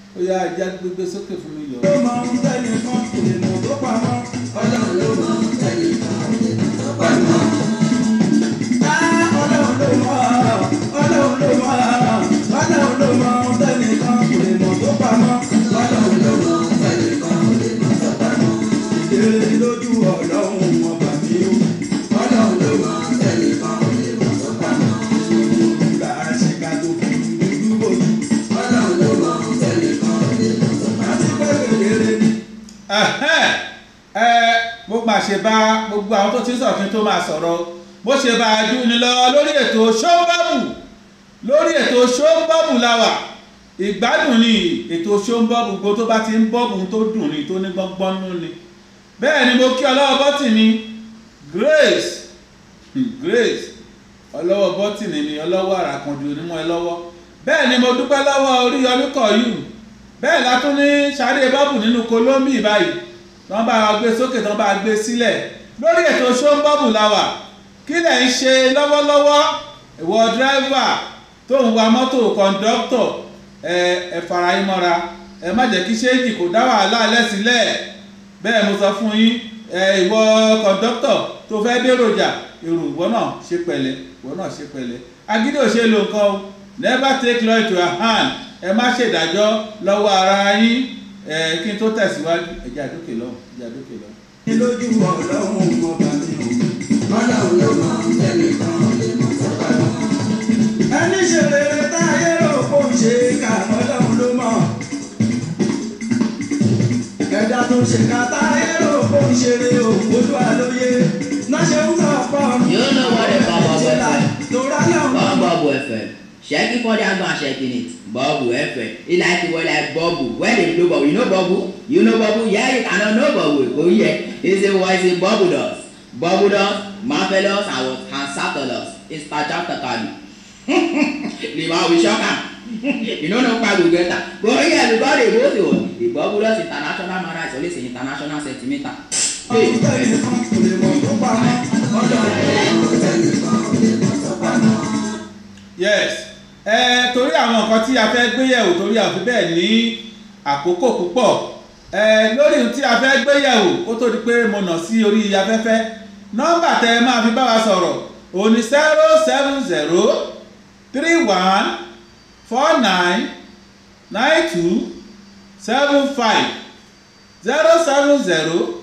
ó yá ajá gbégbé sókè fún mi yọ. ló mọ ohun tẹ́lẹ̀ kan kò lè mọ̀ tó pamọ́. ọlọ́run ló mọ tẹ́lẹ̀ kan ò lè mọ̀ tó pamọ́. Á, ọlọ́run ló mọ̀ ọlọ́run ló mọ̀ ọlọ́run ló mọ ohun tẹ́lẹ̀ kan kò lè mọ̀ tó pamọ́. ọlọ́run ló mọ tẹ́lẹ̀ kan ò lè mọ̀ tó pamọ́. ìdílé lójú ọlọ́run ọba mi ó. ọlọ́run ló mọ tẹ́lẹ̀ kan ò lè mọ̀ tó pamọ́. ìgbà àṣekà tó fi dúdú bòjú. ọlọ́run ló mọ tẹ́lẹ̀ kan ò lè mọ̀ tó pamọ́. àti pé kékeré ni. Ẹhẹ́n, ẹ mo máa ṣe bá gbogbo àwọn tó ti ń sọ̀rọ̀ kí n tó máa sọ̀rọ̀ bó ṣe bá a dún ni lọ lórí ètò ṣóńbọ́ọ̀bù lórí ètò ṣóńbọ́ọ̀bù làwà ìgbádùn ni ètò ṣóńbọ́ọ̀bù gbogbo tó bá ti ń bọ́ọ̀bù tó dùn ni tó ní gbọ́ngbọ́n nú ni bẹ́ẹ̀ ni mo kí ọlọ́wọ́ bọ́tìnì Grace hmm, Grace ọlọ́wọ́ bọ́tìnì ni ọlọ́wọ́ àràkànjù onímọ̀ ẹ lọ́wọ́ bẹ́ẹ̀ ni mo dúpẹ́ lọ́wọ́ Oríyọmí Kọ̀yù bẹ́ẹ̀ la tún ní sáré bọ́ọ̀bù nínú kolómbì báyìí tí wọ́n bá wa gbé sókè tí wọ́n bá gbé sílẹ̀ lórí ètò ṣóńbọ́ọ̀bù la wà kí lẹ̀ ń ṣe lọ́wọ́lọ́wọ́ ìwọ dírẹ́fà tó ń wa mọ́tò kọ̀ǹdọ́tọ̀ ẹ ẹ fara yín mọ́ra ẹ má jẹ́ kí ṣéèjì kò dá wàhálà lẹ́sílẹ̀ bẹ́ẹ̀ mo sọ fún yín ẹ ìwọ kọ̀ǹdọ́tọ̀ tó fẹ́ déròjà èrò ìwọ náà ṣe pẹ̀lẹ́ ìwọ náà ṣe pẹ̀lẹ́ agídí ò ṣe lo nǹkan o never take law into your hand ẹ má ṣèdájọ́ lọ́wọ́ ara yín ẹ kí n tó tẹ̀síwájú ẹ̀jẹ̀ àdókè lọ́wọ́ ẹ̀jẹ̀ àdókè lọ́wọ́. ní lójú ọlọ́run ọba mi ó. ọlọ́run ló mọ tẹ́lẹ̀ kan ò lè mọ̀ tó pamọ́. ẹni ṣe rere táyé rò kó ń ṣe ká ọlọ́run ló mọ̀. ẹ̀dá tó ṣe ká táyé rò kó ń ṣeré òun olúwa lóye. náà ṣe ń sọ pọ̀ You know what the Bubble FM? lóra náà. Bubble FM. Checking for the angle and checking it. Bubble FM. It like it was like bubble. When they blow bubble, you know bubble? You know bubble? Yeah, you cannot know bubble. Go here. It's a voice in bubble does. Bubble does, marvelous, and what? And satellus. It's Tajaptakali. Lima will shock am. You know no problem get am. Go here because they both you. The bubble does international matter is always an international sentimental. Hey. ọ̀hún tẹ́lẹ̀ kan kò lè mọ̀ tó pamọ́. ọlọ́run tẹ́lẹ̀ kan ò lè mọ̀ tó pamọ́. yes ẹ torí àwọn nǹkan tí a fẹ́ gbé yẹ̀wò torí a fi bẹ́ẹ̀ ní àkókò púpọ̀ ẹ lórí ohun tí a fẹ́ gbé yẹ̀wò kó tó di pé mo nà sí orí afẹ́fẹ́ nọ́mbà tẹ ẹ máa fi bá wa sọ̀rọ̀ òní zero seven zero three one four nine nine two seven five zero seven zero